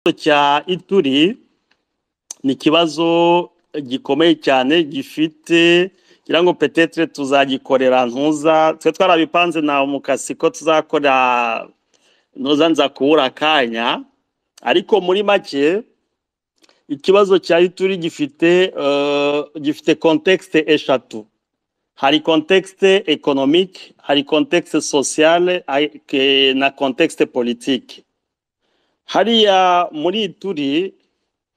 Ikibazo cya ituri ni ikibazo gikomeye cyane gifite ngira ngo petetre tuzagikorera ntuza twe twarabipanze nawe mukasi ko tuzakora ntuza nza kubura akanya ariko muri make ikibazo cya ituri gifite eh, gifite contexte eshatu hari contexte économique hari contexte sociale hari- ke- na contexte politique hariya muri ituri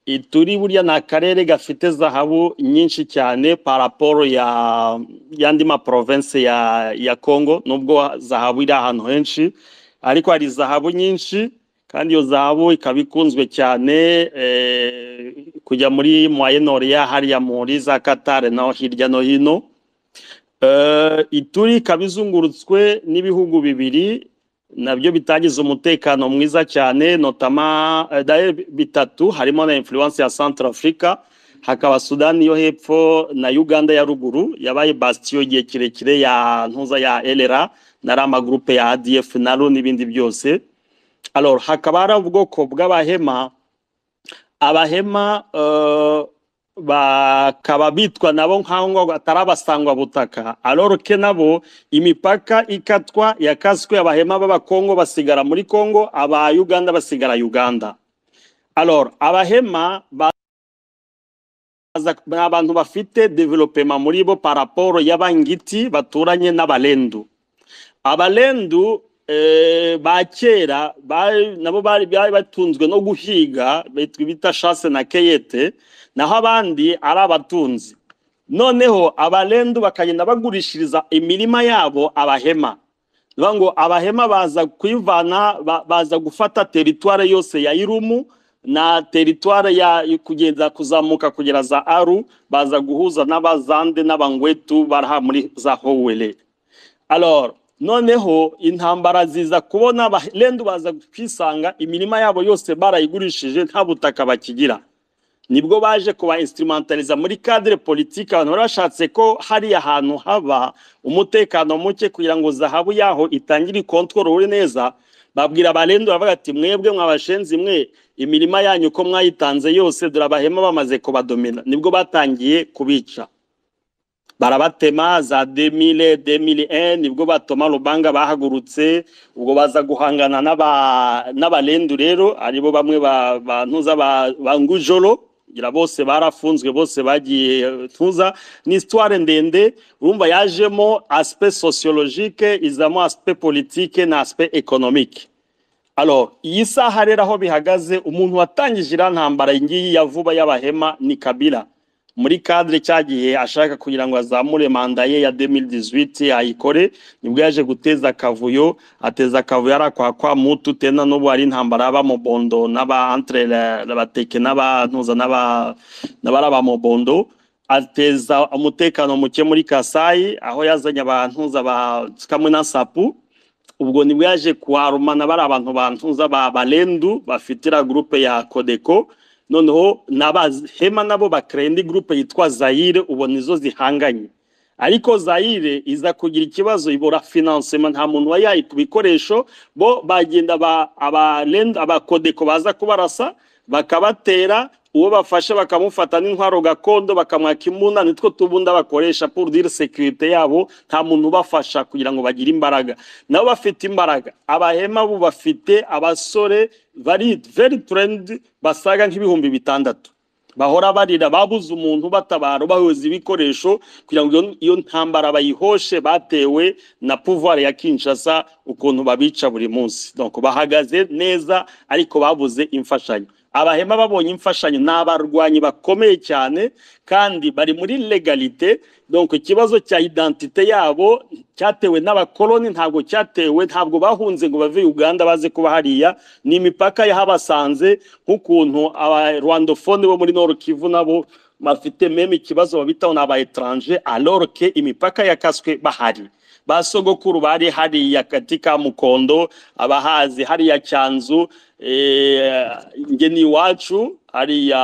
ituri burya ni akarere gafite zahabu nyinshi cyane paraporo ya yandi maprovense ya ya congo nubwo zahabu iri ahantu henshi ariko hari zahabu nyinshi kandi iyo zahabu ikaba ikunzwe cyane eh, kujya muri moyen orient hariya muri za katare no hirya no hino Eh, ituri ikaba izungurutswe n'ibihugu bibiri nabyo bitagize umutekano mwiza cyane notama eh, d'ailleurs bitatu harimo na influence ya centre africa hakaba sudani yo hepfo na uganda ya ruguru yabaye bastion igihe kirekire ya ntuza ya elera na rama groupe ya adf naro n'ibindi byose alors hakaba hari ubwoko bw'abahema abahema eh, bakaba bitwa nabo nk'aho atari abasangwa butaka alors ke nabo imipaka ikatwa yakaswe abahema b'abakongo basigara muri kongo aba uganda basigara uganda alors abahema ba baza- ni abantu bafite developema muri bo paraporo y'abangiti baturanye n'abalendu abalendu eh, ba kera bari- nabo bari bari batunzwe no guhiga bitwa bita shase na keyete naho abandi ari abatunzi noneho abalendu bakagenda bagurishiriza imirima yabo abahema Bivuga ngo abahema baza kwivana ba- baza gufata teritware yose ya irumu na teritware ya kugeza kuzamuka kugera za aru baza guhuza n'abazande n'abangwetu baraha muri za howere alors noneho intambara ziza kubona abalendu baza kwisanga imirima yabo yose barayigurishije nta butaka bakigira nibwo baje kuba instrumentaliza muri cadre politique abantu bari bashatse ko hariya hantu haba umutekano muke kugira ngo zahabu yaho itangire ikontorore neza babwira abarendu baravuga ati mwebwe mwabashenzi mwe imirima yanyu ko mwayitanze yose dore abahema bamaze kubadomina nibwo batangiye kubica barabatema za demile demile en nibwo batoma rubanga bahagurutse ubwo baza guhangana n'aba- n'abalendu rero aribo bamwe ba- ba ntuza ba ba ngujoro ngira bose barafunzwe bose bagiye eh, ntuza ni histoire ndende urumva yajemo aspect sociologique izamo aspect politique na aspect économique alors iyi saha rero aho bihagaze umuntu watangije iriya ntambara ngiyi ya vuba y'abahema ni kabila muri kadire cyagiye ashaka kugira ngo azamure manda ye ya 2018 ayikore nibwo yaje guteza akavuyo ateza akavuyo ari akwa kwa mutu tena n'ubu ari intambara y'abamobondo n'aba entre la- abateke n'abantuza n'aba- n'abari abamobondo ateza umutekano muke muri kasayi aho yazanye abantuza ba kamwe na sapu ubwo nibwo yaje kuharumana bari abantu bantuza ba balendu bafitira groupe ya kodeko noneho n'abahema nabo bakreye indi groupe yitwa zayire ubona izo zihanganye ariko zayire iza kugira ikibazo ibura financement nta muntu wa yayi ku bikoresho bo bagenda ba- abalendu abakodeko baza kubarasa bakabatera uwo bafashe bakamufata n'intwaro gakondo bakamwaka imuna nitwo tubunda bakoresha pour dire sécurité yabo nta muntu ubafasha kugira ngo bagire imbaraga nabo bafite imbaraga abahema bo bafite abasore bari very trend basaga nk'ibihumbi bitandatu bahora barira babuze umuntu batabara bahuza ibikoresho kugira ngo iyo- iyo ntambara bayihoshe batewe na pouvoir ya Kinshasa ukuntu babica buri munsi donc bahagaze neza ariko babuze imfashanyo abahema babonye imfashanyo ni abarwanyi bakomeye cyane kandi bari muri legalite donc ikibazo cya identite yabo cyatewe n'abakoloni ntabwo cyatewe ntabwo bahunze ngo bave Uganda baze kuba hariya ni imipaka yahabasanze nk'ukuntu aba Rwandophone bo muri Nord Kivu nabo bafite meme ikibazo babitaho n'aba etranje alors que imipaka yakaswe bahari ba sogokuru bari hariya katika Mukondo abahazi hariya Cyanzu eh, ngeni iwacu hariya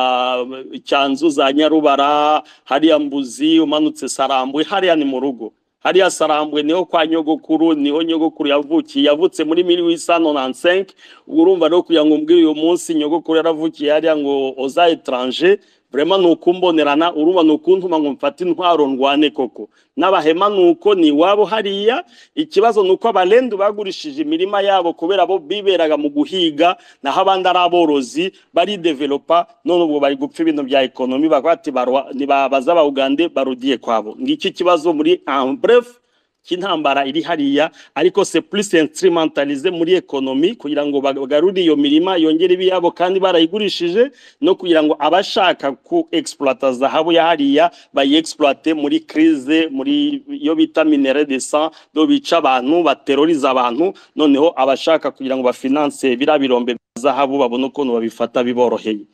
Cyanzu za Nyarubara hariya Mbuzi umanutse Sarambwe hariya ni mu rugo hariya sarambwe niho kwa nyogokuru niho nyogokuru yavukiye yavutse muri miri wisano na nsenke ubwo urumva no kugira ngo umbwire uyu munsi nyogokuru yaravukiye hariya ngo oza etranje burema ni ukumbonerana urumva ni ukuntuma ngo mfate intwaro ndwane koko n'abahema ni uko ni iwabo hariya ikibazo ni uko abarendu bagurishije imirima yabo kubera bo biberaga mu guhiga naho abandi ari aborozi baridevelopa none ubwo bari gupfa ibintu bya ekonomi bakaba bati barwa- nibabaza abawugande barudiye kwabo ngiki kibazo muri en bref cy'intambara iri hariya ariko se plus instrumentalize muri ekonomi kugira ngo bagarure iyo mirima yongere ibe iyabo kandi barayigurishije no kugira ngo abashaka ku exploita zahabu ya hariya bayiexploite muri crise muri iyo bita minere de sang do bica abantu bateroriza abantu noneho abashaka kugira ngo bafinance biriya birombe bya zahabu babone ukuntu babifata biboroheye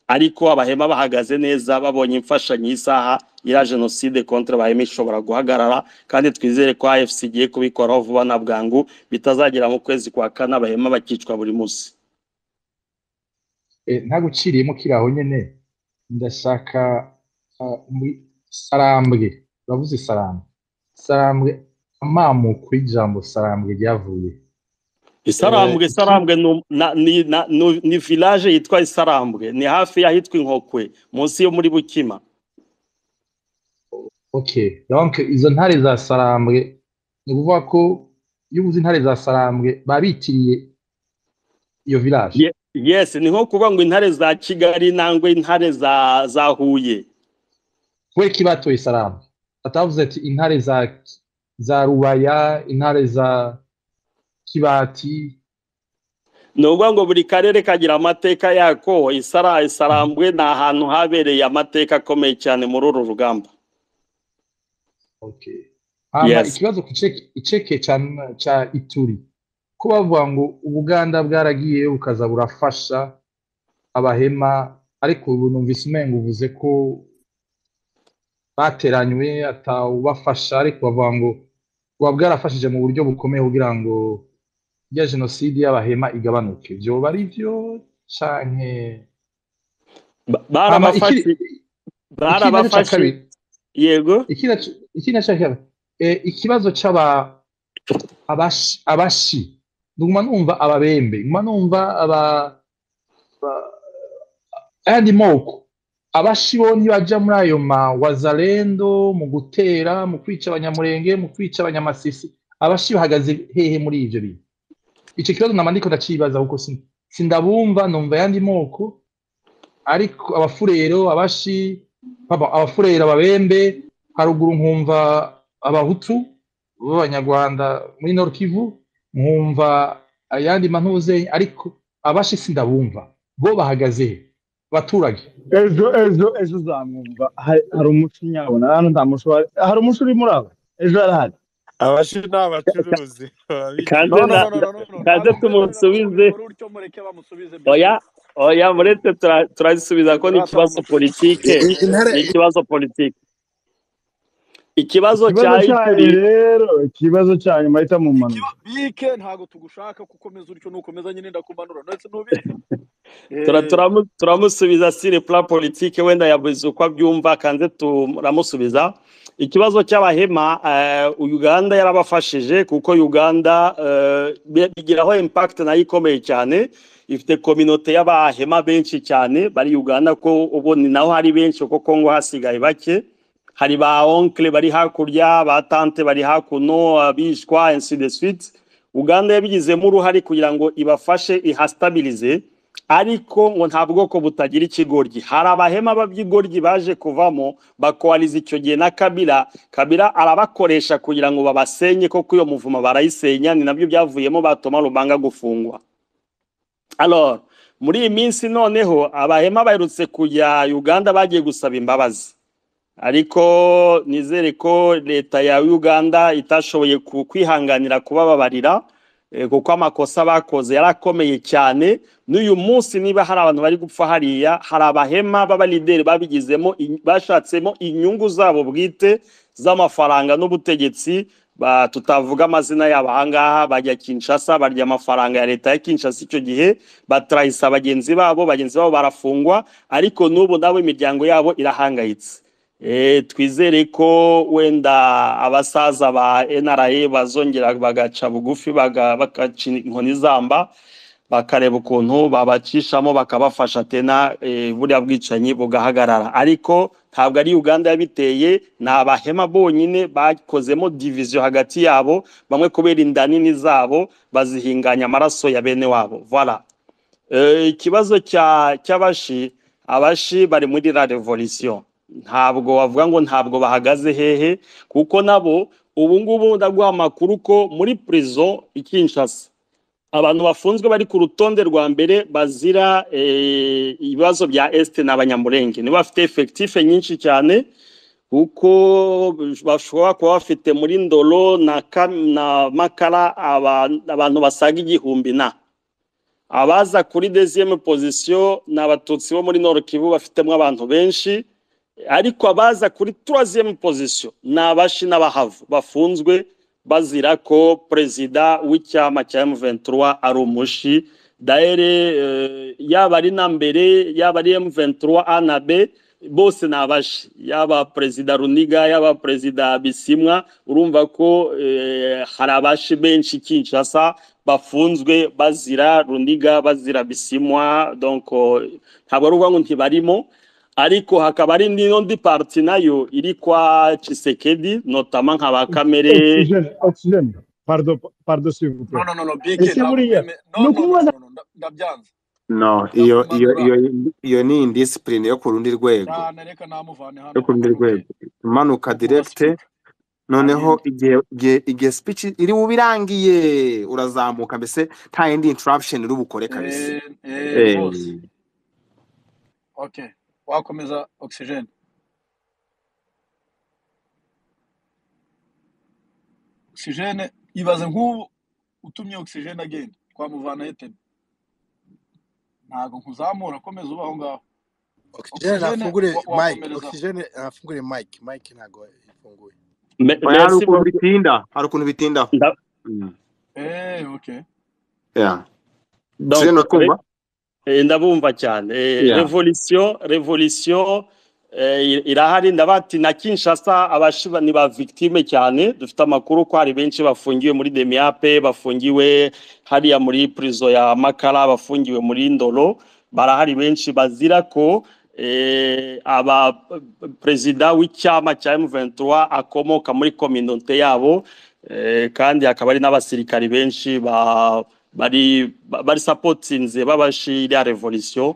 ariko abahema bahagaze neza babonye imfashanyo y'isaha ya jenoside kontra abahema ishobora guhagarara kandi twizere ko afc igiye kubikoraho vuba na bwangu bitazagera mu kwezi kwa kane abahema bakicwa buri munsi Eh, ntaguciriyemo kiraho nyene ndashaka ah, muri sarambwe uravuze sarambwe sarambwe amamuko y'ijambo sarambwe ryavuye isarambwe Eh, isarambwe ni- na- ni na- ni- ni village yitwa isarambwe ni hafi y'ahitwa inkokwe munsi yo muri bukima okay donc izo ntare za sarambwe ni ukuvuga ko iyo uvuze intare za sarambwe baba bitiriye iyo village Ye- yes ni nko kuvuga ngo intare za kigali nangwe intare za za huye kubera ko batoye sarambwe batavuze ati intare za za rubaya intare za kibati ni ukuvuga ngo buri karere kagira amateka yako isara isarambwe ni ahantu habereye amateka akomeye cyane muri uru rugamba Okay. Hama Yes. ikibazo ku ceke- iceke ca, ca Ituri ko bavuga ngo Ubuganda bwaragiye bukaza burafasha abahema ariko ubu numvise umenga uvuze ko bateranywe atawubafasha ariko bavuga ngo buba bwarafashije mu buryo bukomeye kugira ngo ya jenoside y'abahema igabanuke vyoba ari vyo canke Ba- hama ikiri barabafashe barabafashe ikiri naco ca kabiri yego iki naco iki naco ca kabiri Eh, ikibazo c'aba abashi abashi nguma numva ababembe nguma numva aba ba- ayandi moko abashi bo nibaja muri ayo ma wazalendo mu gutera mu kwica abanyamurenge mu kwica abanyamasisi abashi bahagaze hehe muri ivyo bintu ico kibazo nama ndiko ndacibaza kuko sin- sindabumva numva ayandi moko ariko abafurero abashi pardon, abafurero ababembe haruguru nkumva abahutu b'abanyarwanda muri Nord Kivu nkumva ayandi mantuze ariko abashi sindabumva bo bahagaze he? abaturage ejo ejo ejo uzamwumva hari hari umushinya abona hano nta mushi uhari hari umushi uri muri aba ejo arahari abashi ni abacuruzi kandi no babicuruza na- no no no no no kandi ntabwo mwese tumusubize muramuha urutyo mureke bamusubize oya byose oya muretse tura- turazisubiza ko ni ikibazo Muratamuca. politike I- i- intare ni ikibazo politike ikibazo cya ikibazo cyanyu ituri rero ikibazo cyanyu mahita mu manura bike ntabwo tugushaka ko ukomeza utyo nukomeza nyine ndakumanura ndetse n'ubike tura- Eh, turamu- turamusubiza sire plan politique wenda yabuze uko abyumva kanze turamusubiza ikibazo cy'abahema eh, uganda yarabafashije kuko uganda eh, bi- bigiraho impact nayo ikomeye cyane ifite kominote y'abahema benshi cyane bari uganda ko ubu ni naho hari benshi kuko kongo hasigaye bake hari ba onkle bari hakurya ba tante bari hakuno abishwa ainsi de suite uganda yabigizemo uruhare kugira ngo ibafashe ihastabilize ariko ngo nta bwoko butagira ikigoryi hari abahema baby'igoryi baje kuvamo bakohariza icyo gihe na kabira kabira arabakoresha kugira ngo babasenye koko iyo muvuma barayisenya ni nabyo byavuyemo batuma rubanga gufungwa alors muri iyi minsi noneho abahema baherutse kujya uganda bagiye gusaba imbabazi ariko nizere ko leta ya uganda itashoboye ku- kwihanganira kubababarira eh, kuko amakosa bakoze yari akomeye cyane n'uyu munsi niba hari abantu bari gupfa hariya hari abahema b'abalideri babigizemo in- bashatsemo inyungu zabo bwite z'amafaranga n'ubutegetsi ba- tutavuga amazina yabo ahangaha bajya kinshasa barya amafaranga ya leta ya kinshasa icyo gihe batrahisa bagenzi babo bagenzi babo barafungwa ariko n'ubu nabo imiryango yabo irahangayitse Eh, twizere ko wenda abasaza ba NRA bazongera bagaca bugufi baga- bagaca inkoni zamba bakareba ukuntu babacishamo bakabafasha tena eh, buriya bwicanyi bugahagarara ariko ntabwo ari uganda yabiteye ni abahema bonyine bakozemo diviziyo hagati yabo bamwe kubera inda nini zabo bazihinganya amaraso ya bene wabo voilà Eh, ikibazo cya cy'abashi abashi bari muri la revolution ntabwo wavuga ngo ntabwo bahagaze hehe kuko nabo ubu ngubu ndaguha amakuru ko muri prison i Kinshasa abantu bafunzwe bari ku rutonde rwa mbere bazira eh, ibibazo bya est n'abanyamurenge nibo bafite effectife nyinshi cyane kuko bashobora kuba bafite muri ndoro na, Kam- na makara aba- abantu basaga igihumbi na abaza kuri deuxième position ni abatutsi bo muri nord kivu bafitemo abantu benshi ariko abaza kuri troisième position ni abashi n'abahavu bafunzwe bazira ko perezida w'icyama cya M23 ari umushi dahere eh, yaba ari na mbere yaba ari M23 A na B bose ni abashi yaba perezida Runiga yaba perezida Bisimwa urumva ko eh, hari abashi benshi Kinshasa bafunzwe bazira Runiga bazira Bisimwa donc oh, ntabwo ari ukuvuga ngo ntibarimo ariko hakaba hari n'indi parti nayo iri kwa Tshisekedi notama nka ba kamere Oxygène, oxygène. Pardon, pardon, s'il vous plaît. no no no no Ese bike ntabwo buriya, mbyeme- no, no, nuko no, ubona- no, no, nda- ndabyanze no iyo iyo Ndamugura. iyo iyo ni indisipurine yo ku rundi rwego cyane reka namuvane hano yo ku rundi rwego imanuka direkite noneho igihe igihe igihe speech iri bube irangiye urazamuka mbese nta yindi interruption iri bukore kabisa Eh, Eh, eh, boss. okay wakomeza oxygen oxygen ibaze nk'ubu utumye oxygen agenda twamuvana heteni ntabwo nkuzamura komeza uba aho ngaho oxygen afungure wa- mike wakomereza oxygen afungure mike mike ntago ifunguye Me- oya, hari merci ukuntu beaucoup. bitinda hari ukuntu bitindaho Nda- Mm. eh okay Yeah. donc, Sirena re- twumva eh, ndabumva cyane Eh, Yeah. revolution revolution eh, irahari ndabati na Kinshasa abashiba ni ba victime cyane dufite amakuru ko hari benshi bafungiwe muri Demiape bafungiwe hariya muri prison ya Makara bafungiwe muri Ndoro barahari benshi bazira ko eh, aba perezida w'icyama cya M23 akomoka muri kominote yabo eh, kandi hakaba hari n'abasirikari benshi ba bari ba- bari sapotinze babashi iriya revolution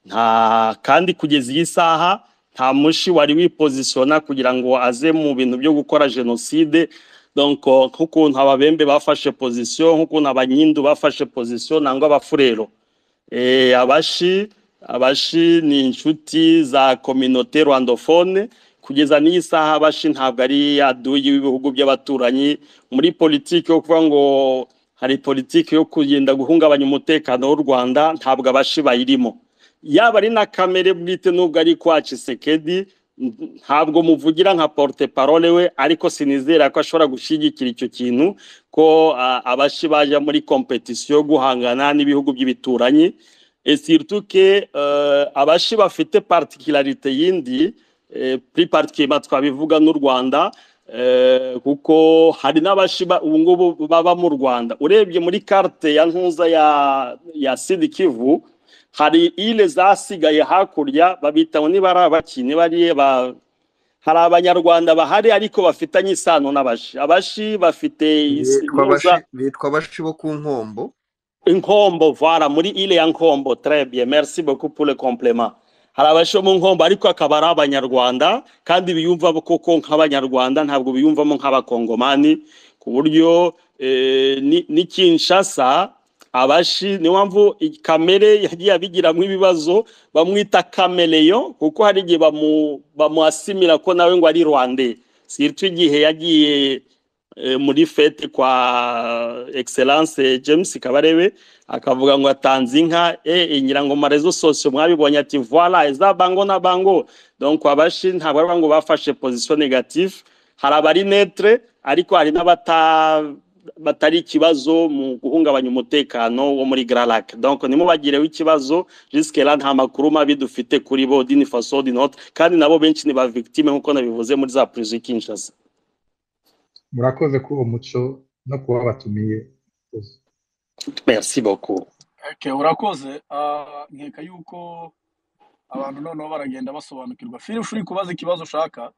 nta kandi kugeza iyi saha nta mushi wari wipozisiona kugira ngo aze mu bintu byo gukora jenoside donc oh, nk'ukuntu ababembe bafashe position nk'ukuntu abanyindu bafashe position nangwa abafurero Eh, abashi abashi ni inshuti za kominote rwandophone kugeza n'iyi saha abashi ntabwo ari aduyi w'ibihugu by'abaturanyi muri politiki yo kuvuga ngo hari politiki yo kugenda guhungabanya umutekano w'u rwanda ntabwo abashi bayirimo yaba ari na kamere bwite nubwo ari kwa Tshisekedi n- ntabwo muvugira nka porte parole we ariko sinizera ko ashobora gushyigikira icyo kintu ko a- abashi baje muri kompetisiyo yo guhangana n'ibihugu by'ibituranyi et surtout que euh, abashi bafite particularité yindi eh, plus particulièrement twabivuga n'u Rwanda eh, kuko hari n'abashi ba- ubu ngubu baba mu Rwanda urebye muri carte ya ntuza ya ya Sud Kivu hari ile zasigaye hakurya babitaho niba ari abaki niba ari ba hari abanyarwanda bahari ariko bafitanye isano n'abashi abashi bafite is- bitwa ntuza abashi bitwa abashi bo ku nkombo inkombo vara muri ile ya nkombo très bien merci beaucoup pour le complément hari abashi bo mu nkombo ariko akaba ari abanyarwanda kandi biyumva koko nk'abanyarwanda ntabwo biyumvamo nk'abakongomani ku buryo eh, ni ni Kinshasa abashi ni mpamvu i- kamere yagiye abigiramo ibibazo bamwita kameleyo kuko hari igihe bamu bamuasimira ko nawe ngo ari rwande sirtu igihe yagiye eh, muri fete kwa excellence James Kabarebe akavuga ngo atanze inka eh inyirango marezo sosio mwabibonye ati voilà eza bango na bango donc abashi ntabwo ari ngo bafashe position négative hari abari netre ariko hari n'abata batari ikibazo mu guhungabanya umutekano wo muri gararake donc ntimubagireho ikibazo jisikera nta makuru mabi dufite kuri bo dini faso dinoti kandi nabo benshi ni ba victime nk'uko nabivuze muri za purizo y'ikinshasa murakoze kuri uwo muco no kuba batumiye merci beaucoup Okay, urakoze Ah, nkeka yuko abantu noneho baragenda basobanukirwa firish uri kubaza ikibazo ushaka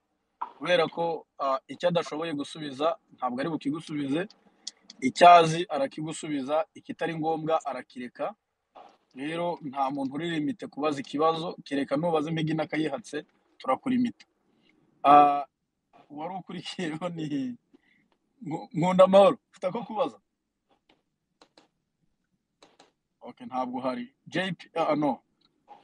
kubera ko ah, icyo adashoboye gusubiza ntabwo ari bukigusubize icyazi arakigusubiza ikitari ngombwa arakireka rero nta muntu uri limite kubaza ikibazo kereka nubaza impigi n'akayihatse turakurimita Ah, uwari ukurikiyeho ni Nku- nkunda amahoro ufite ako kubaza okay ntabwo hari jp ah, no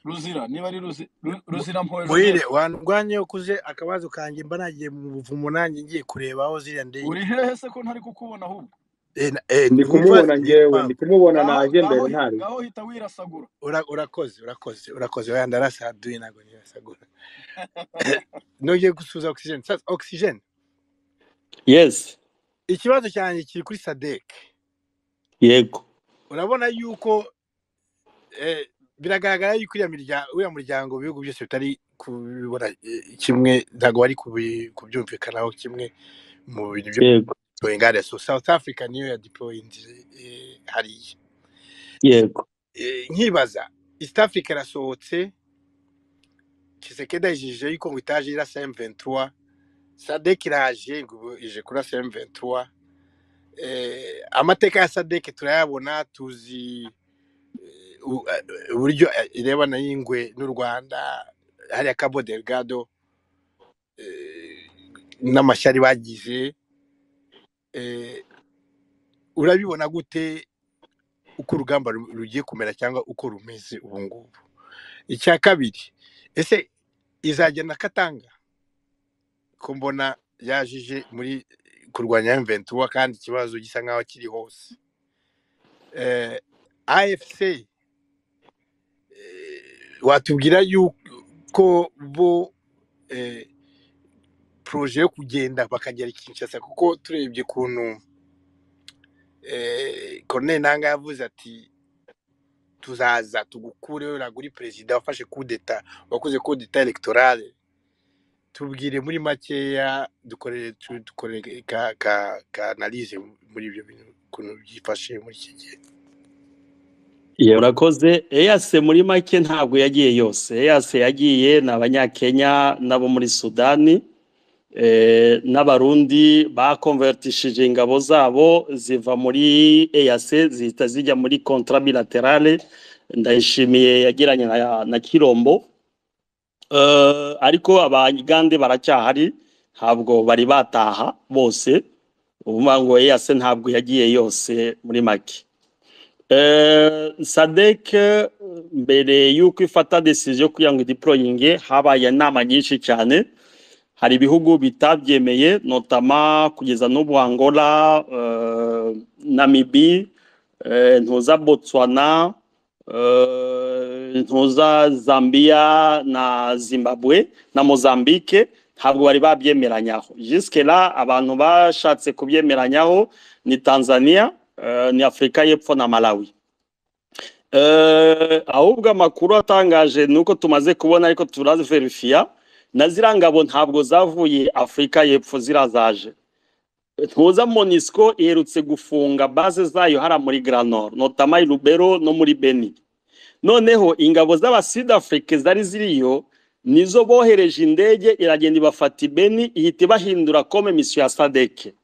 ruzira niba ari Ruzi- Ru- ruzira mpoje muhire wandwanyeho kuze akabazo kanjye mba nagiye mu buvumo nanjye ngiye kureba aho ziriya ndege uri hehe se ko ntari kukubona ahubwo Eh, na- eh, ndi wibaze kumubona ngewe ndi impamvu kumubona ngaho naje ngaho mbere hi- ntari ngaho hita wirasagura Ura- urakoze urakoze urakoze oya ndarasaduye ntabwo nirasagura nongeye gusuza oxygen sasa oxygen yes ikibazo cyanjye kiri kuri sadek yego urabona yuko eh, biragaragara yuko uriya mirya- uriya muryango mu bihugu byose bitari kubibona eh, kimwe ntabwo bari kubi- kubyumvikanaho kimwe mu bintu byo yego deploying so south africa niyo ya deploying eh, hariya yego Eh, nkibaza east africa irasohotse kisekedi ayijeje yuko ngo itaje irasa m23 sadek iraje ngo ubu ije kurasa m23 eh, amateka ya sadek turayabona tuzi eh, u- eh, uburyo eh, irebana y'ingwe n'u rwanda hariya cabo delgado eh, n'amashyari bagize eh, urabibona gute uko urugamba ru- rugiye kumera cyangwa uko rumeze ubu ngubu icya kabiri ese izajya na katanga ko mbona yajije muri kurwanya mventura kandi ikibazo gisa nk'aho kiri hose eh, afc eh, watubwira yuko bo eh, poroje yo kugenda bakagera i kinshasa kuko turebye ukuntu eh, Corneille nanga yavuze ati tuzaza tugukureho ntabwo uri perezida wafashe kudeta wakoze kudeta elegiterale tubwire muri makeya dukorere tu- dukorere ka ka ka analize muri ibyo bintu ukuntu byifashe muri iki gihe Ye, urakoze eyase muri make ntabwo yagiye yose eyase yagiye ni abanyakenya n'abo muri sudani eh, n'abarundi bakonvertishije ingabo zabo ziva muri eyase zihita zijya muri kontra bilaterale ndayishimiye yagiranye na, na kirombo Eh, ariko abagande baracyahari ntabwo bari bataha bose uvuga ngo eyase ntabwo yagiye yose muri make Eh, sadek eh, mbere y'uko ifata desiziyo kugira ngo idiporoyinge habaye inama nyinshi cyane hari ibihugu bitabyemeye notama kugeza n'ubu angola eh, namibi eh, ntuza botswana eh, ntuza zambiya na zimbabwe na mozambique ntabwo bari babyemeranyaho jisikera abantu bashatse kubyemeranyaho ni tanzania eh, ni afurika y'epfo na malawi Eh, ahubwo amakuru atangaje ni uko tumaze kubona ariko turazverifiya na ziriya ngabo ntabwo zavuye afurika y'epfo zirazaje ntuza monisco iherutse gufunga base zayo hariya muri granor notama i rubero no muri beni noneho ingabo z'abasud afrique zari ziriyo nizo bohereje indege iragenda ibafata i beni ihita ibahindura kome misiyo ya sadeke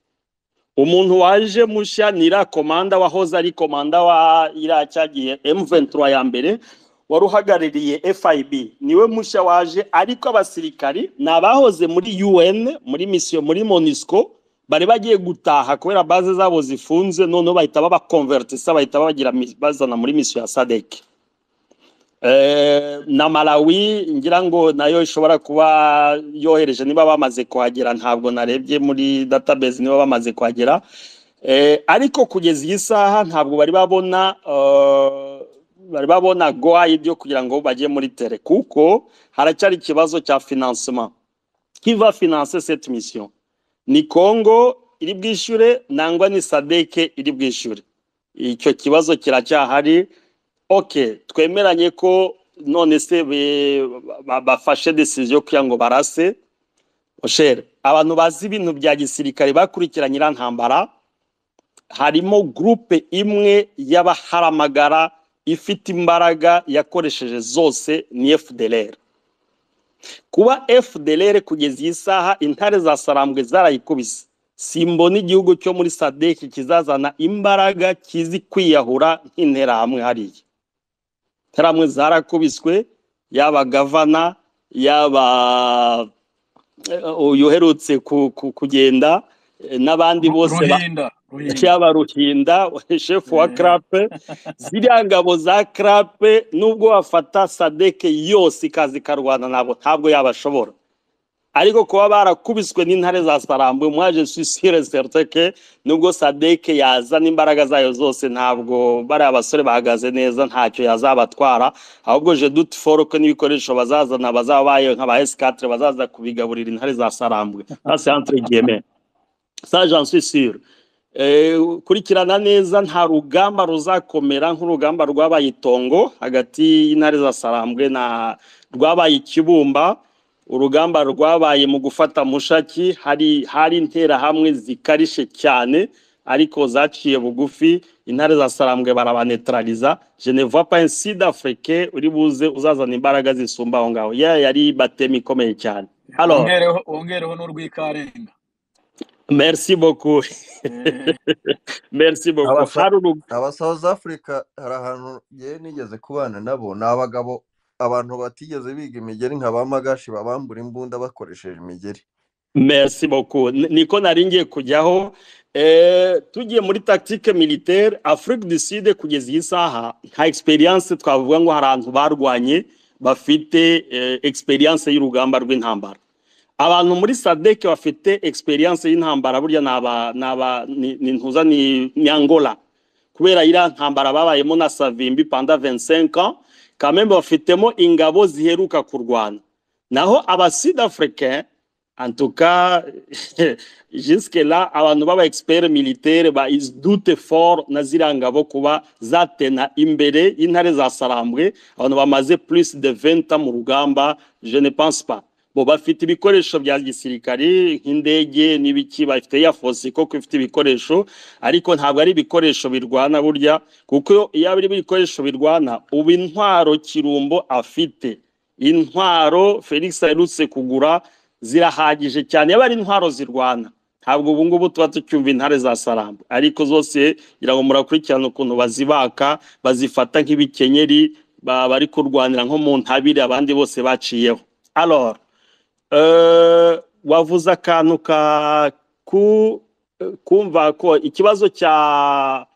umuntu waje mushya ni iriya komanda wahoze ari komanda wa iriya cyagiye M23 ya mbere wari uhagarariye FIB niwe mushya waje ariko abasirikari ni abahoze muri UN muri misiyo muri MONUSCO bari bagiye gutaha kubera baze zabo zifunze noneho bahita babakonvertisa bahita babagira mi- bazana muri misiyo ya SADC Eh, na malawi ngira ngo nayo ishobora kuba yohereje niba bamaze kuhagera ntabwo narebye muri database niba bamaze kuhagera Eh, ariko kugeza iyi saha ntabwo bari babona eh, bari babona goayidi yo kugira ngo bajye muri tere kuko haracyari ikibazo cya financement qui va financer cette mission ni congo iri bwishyure nangwa ni sadeke iri bwishyure icyo kibazo kiracyahari oke twemeranye ko none se be- ba- bafashe desiziyo yo kugira ngo barase oshere abantu bazi ibintu bya gisirikare bakurikira nyirantambara harimo gurupe imwe y'abaharamagara ifite imbaraga yakoresheje zose ni fdr kuba fdr kugeza iyi saha intare za sarambwe zarayikubise simbona igihugu cyo muri sadeki kizazana imbaraga kizi kwiyahura nk'interahamwe hariya interahamwe zarakubiswe yaba gavana yaba eh, uyu uherutse ku- ku- kugenda eh, n'abandi bose ba- ruhinda ruhinda Eh. karape ziriya ngabo za karape nubwo bafata sadeke yose ikaza ikarwana nabo ntabwo yabashobora ariko kuba barakubiswe n'intare za sarambwe mwaje suicide certeke nubwo sadeke yazana imbaraga zayo zose ntabwo bariya basore bahagaze neza ntacyo yazabatwara ahubwo je dute foruke n'ibikoresho bazazana bazabaye nk'aba esikatire bazaza kubigaburira intare za sarambwe hasi entre guillemets ça j'en suis sûr Eh, kurikirana neza nta rugamba ruzakomera nk'urugamba rwabaye itongo hagati y'intare za sarambwe na rwabaye ikibumba urugamba rwabaye mu gufata mushaki hari hari interahamwe zikarishe cyane ariko zaciye bugufi intare za sarambwe barabanetraliza je ne vois pas un sud africain uri buze uzazana imbaraga zisumba aho ngaho ya yari batemi ikomeye cyane alors wongereho wongereho n'urwikarenga merci beaucoup Eh, merci beaucoup Abasa- hari urug- aba South Africa hari ahantu yewe nigeze kubana nabo ni abagabo abantu batigeze biga imigeri nka ba magashi babambura imbunda bakoresheje imigeri Merci beaucoup. N- Niko naringiye kujyaho eh, tugiye muri tactique militaire Afrique du Sud kugeza iyi saha nta experience twavuga ngo hari abantu barwanye bafite eh, experience y'urugamba rw'intambara. Abantu muri SADC bafite experience y'intambara burya naba naba ni, ni ntuza ni, ni Angola. Kubera iriya ntambara babayemo na Savimbi pendant 25 ans, quand même bafitemo ingabo ziheruka kurwana. Naho aba Sud Africain en tout cas, jusque-là, abantu b'aba-expert militaire badute fort na ziriya ngabo kuba zatena imbere y'intare za sarambwe abantu bamaze plus de 20 ans mu rugamba je ne pense pas bo bafite ibikoresho bya gisirikare nk'indege n'ibiki bafite ya fosi koko ifite ibikoresho ariko ntabwo ari ibikoresho birwana burya kuko iyo ari ibikoresho birwana ubu intwaro kirumbo afite intwaro felix aherutse kugura zirahagije cyane yaba ari intwaro zirwana ntabwo ubu ngubu tuba tucyumva intare za sarambo ariko zose ngira ngo murakurikirana ukuntu bazibaka bazifata nk'ibikenyeri ba- bari kurwanira nko mu ntabire abandi bose baciyeho alors eh, wavuze akantu ka ku kumva ko ikibazo cya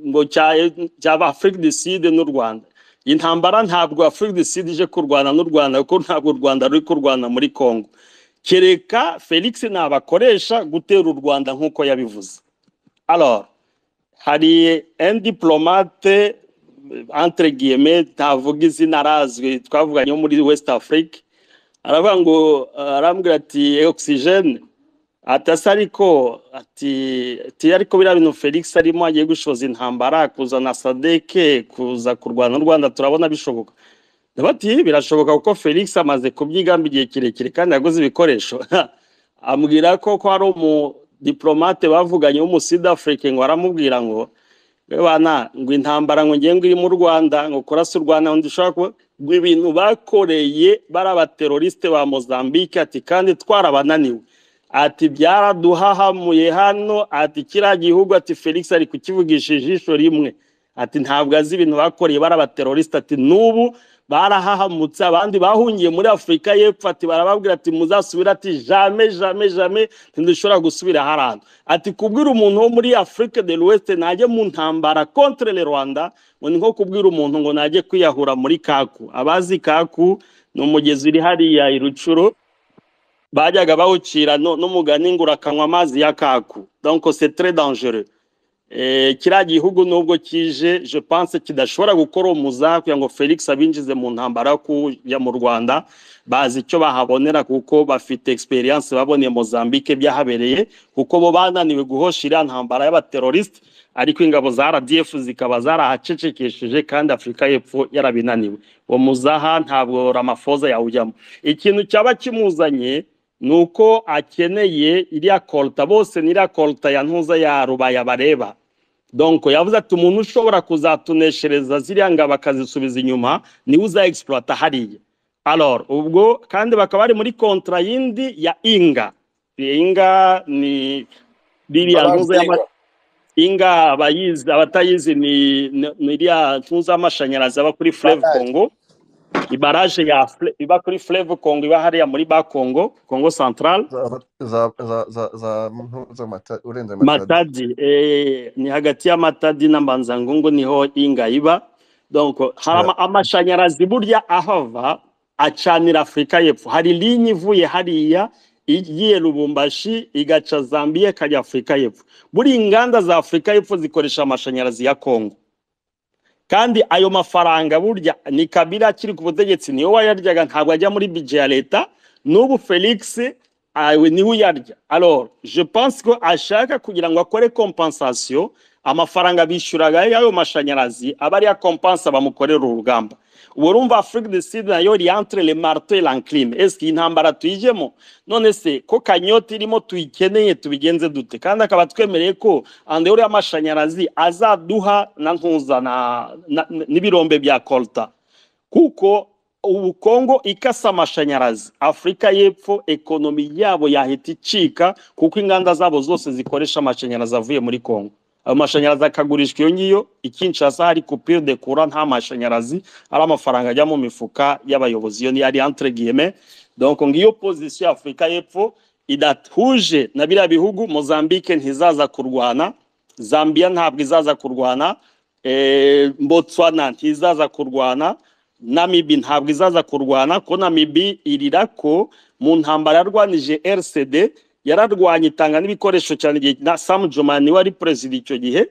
ngo cya cya Afrique du Sud n'u Rwanda intambara ntabwo Afrique du Sud ije kurwana n'u Rwanda kuko ntabwo u Rwanda ruri kurwana muri Congo kereka felix nabakoresha gutera u rwanda nk'uko yabivuze alors hari un diplomate entre guillemets ntavuga izina arazwi twavuganye wo muri west afrique aravuga ngo eh, arambwira ati oxygene atasa ariko ati ati ariko biriya bintu felix arimo agiye gushoza intambara kuzana sadeke kuza kurwana n'u rwanda turabona bishoboka Ndabati birashoboka kuko Felix amaze kubyigamba igihe kirekire kandi yaguze ibikoresho. Ambwira ko ko hari umudiplomate bavuganye w'umusida Afrique ngo aramubwira ngo "We bana ngo intambara ngo ngiye ngo iri mu Rwanda ngo kurasa u Rwanda ngo ndishobora kuba ngo ibintu bakoreye bari abateroriste ba Mozambique ati kandi twarabananiwe ati byaraduhahamuye hano ati kiriya gihugu ati Felix ari kukivugisha ijisho rimwe ati ntabwo azi ibintu bakoreye bari abateroriste ati n'ubu barahahamutse abandi bahungiye muri afurika y'epfo ati barababwira ati muzasubire ati jame jame jame ntidushobora gusubira hariya ati kubwira umuntu wo muri afurika de l'ouest najye mu ntambara contre le rwanda ngo ni nko kubwira umuntu ngo najye kwiyahura muri kaku abazi kaku ni umugezi uri hariya i rucuro bajyaga bawucira no- n'umugani ngo urakanywa amazi ya kaku donc c'est très dangereux Eh, kiriya gihugu nubwo kije je pense kidashobora gukora umuza kugira ngo felix abinjize mu ntambara yo kujya mu rwanda bazi icyo bahabonera kuko bafite experience baboneye mozambique byahabereye kuko bo bananiwe guhosha iriya ntambara y'abateroriste ariko ingabo za rdf zikaba zarahacecekesheje kandi afurika y'epfo yarabinaniwe uwo muzaha ntabwo ramafoza yawujyamo ikintu cyaba kimuzanye ni uko akeneye iriya koruta bose ni iriya koruta ya ntuza ya rubaya bareba donko yavuze ati umuntu ushobora kuzatuneshereza ziriya ngabo akazisubiza inyuma niwe uza egisipurata hariya alor ubwo kandi bakaba bari muri kontra yindi ya inga Iyi inga ni ririya ntuza y'ama inga abayizi abatayizi ni ni- ni iriya ntuza y'amashanyarazi aba kuri fureve Barrage. kongo ibaraje ya Fle- iba kuri fureve kongo iba hariya muri ba kongo kongo santarare za za za za za mpu- za mata urenze matadi matadi eh, ni hagati ya matadi na mbanzangungu niho inga iba donc hari Yeah. ama- amashanyarazi burya ahava acanira afurika y'epfo hari linye ivuye hariya igiye lubumbashi igaca zambiya ikajya afurika y'epfo buriya inganda za afurika y'epfo zikoresha amashanyarazi ya kongo kandi ayo mafaranga burya ni kabira akiri ku butegetsi niwe wayaryaga ntabwo ajya muri bije ya leta n'ubu felix awe niwe uyarya alors je pense ko ashaka kugira ngo akore compensation amafaranga bishyuraga y'ayo mashanyarazi aba ari kompansa bamukorera urugamba ubu urumva afurika du sud nayo iri entre le marteau et l'enclume eske iyi ntambara tuyijyemo none se ko kanyota irimo tuyikeneye tubigenze dute kandi akaba twemereye ko andehuri y'amashanyarazi azaduha na ntuza na- na- n'ibirombe bya kolta kuko ubu kongo ikasa amashanyarazi afurika y'epfo ekonomi yabo yahita icika kuko inganda zabo zose zikoresha amashanyarazi avuye muri kongo ayo mashanyarazi akagurishwa iyo ngiyo ikinshasa hari kupire de kura nta mashanyarazi ari amafaranga ajya mu mifuka y'abayobozi iyo ni ari entre guillemets donc ngiyo position ya afurika y'epfo idahuje na biriya bihugu mozambique ntizaza kurwana zambia ntabwo izaza kurwana eh, botswana ntizaza kurwana namibi ntabwo izaza kurwana ko namibi irira ko mu ntambara yarwanije rcd yararwanye itanga n'ibikoresho cyane igihe na samu joma niwe ari perezida icyo gihe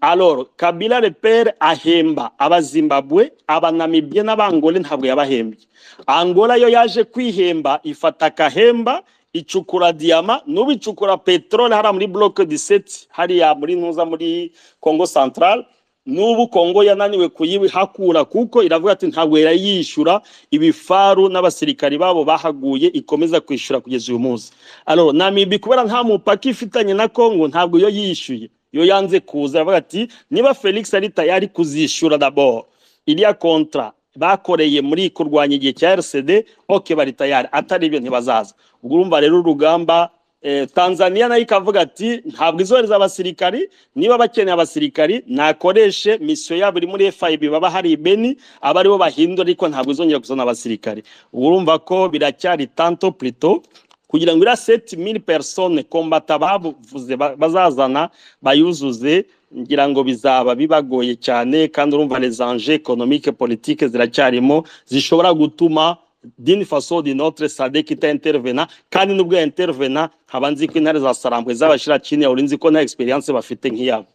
aloro kabila repere ahemba abazimbabwe abanamibye n'abangole ntabwo yabahembye angola yo yaje kwihemba ifata akahemba icukura diyama n'ubu icukura peteroli hariya muri bloke diseti hariya muri ntuza muri kongo santarare n'ubu kongo yananiwe kuyihakura kuko iravuga ati ntabwo irayishyura ibifaru n'abasirikari babo bahaguye ikomeza kwishyura kugeza uyu munsi alo namibi kubera nta mupaka ifitanye na kongo ntabwo iyo yishyuye iyo yanze kuza iravuga ati niba felix ari tayari kuzishyura daboro iriya kontra bakoreye muri kurwanya igihe cya rcd ok bari tayari atari ibyo ntibazaza ubwo urumva rero urugamba eh, tanzania nayo ikavuga ati ntabwo izohereza abasirikari niba bakeneye abasirikari nakoreshe misiyo yabo iri muri fib baba hari ibeni aba aribo bahindura ariko ntabwo izongera kuzana abasirikari Ubwo urumva ko biracyari tanto plito kugira ngo iriya seti mili persone kombata bavuze ba- bazazana bayuzuze ngira ngo bizaba bibagoye cyane kandi urumva les enjeux économiques politiques ziracyarimo zishobora gutuma d'une façon d'une autre sadek itaintervena kandi nubwo yaintervena nkaba nzi ko intare za sarambwe z'abashira chini yawe urinzi ko nta experience bafite nk'iyabo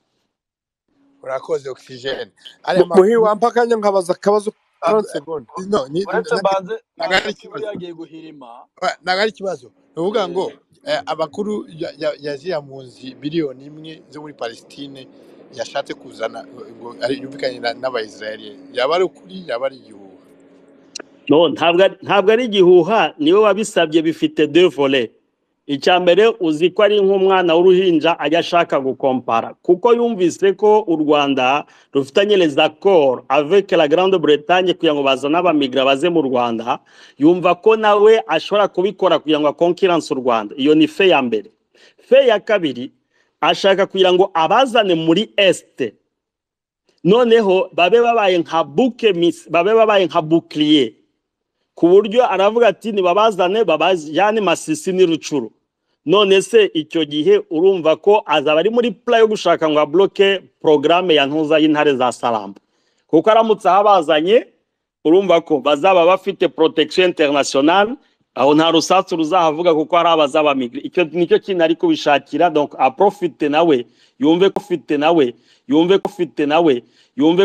urakoze ogisijeni ariya Mu- ma muhiri wampa akanya nkabaza akabazo ab- 30 seconde no ni- uretse mbanze ntabwo mbanze ari kuba ikibazo yagiye guhirima Ah, ntabwo ari ikibazo ni ukuvuga ngo eh, eh, abakuru ya- ya- ya ziriya mpunzi miliyoni imwe zo muri palestine yashatse kuzana eh, ngo ari- yumvikanye na- n'abayisiraheli yaba ari ukuri yaba ari igihuha no ntabwo ari- ntabwo ari igihuha niwe wabisabye bifite deux volets icya mbere uzi ko ari nk'umwana w'uruhinja ajya ashaka gukompara kuko yumvise ko u rwanda rufitanye les accords avec la grande bretagne kugira ngo bazane abamigra baze mu rwanda yumva ko nawe ashobora kubikora kugira ngo akonkiranse u rwanda iyo ni fe ya mbere fe ya kabiri ashaka kugira ngo abazane muri este noneho babe babaye nka buke mis- babe babaye nka bouclier ku buryo aravuga ati nibabazane babajyane masisi n'irucuru none se icyo gihe urumva ko azaba ari muri pula yo gushaka ngo abloke porogaramu ya ntuza y'intare za saramba kuko aramutse ahabazanye urumva ko bazaba bafite protection internationale aho nta rusasu ruzahavuga kuko hari abazabamigire icyo nicyo kintu ari kubishakira donc aprofite nawe yumve ko ufite nawe yumve ko ufite nawe yumve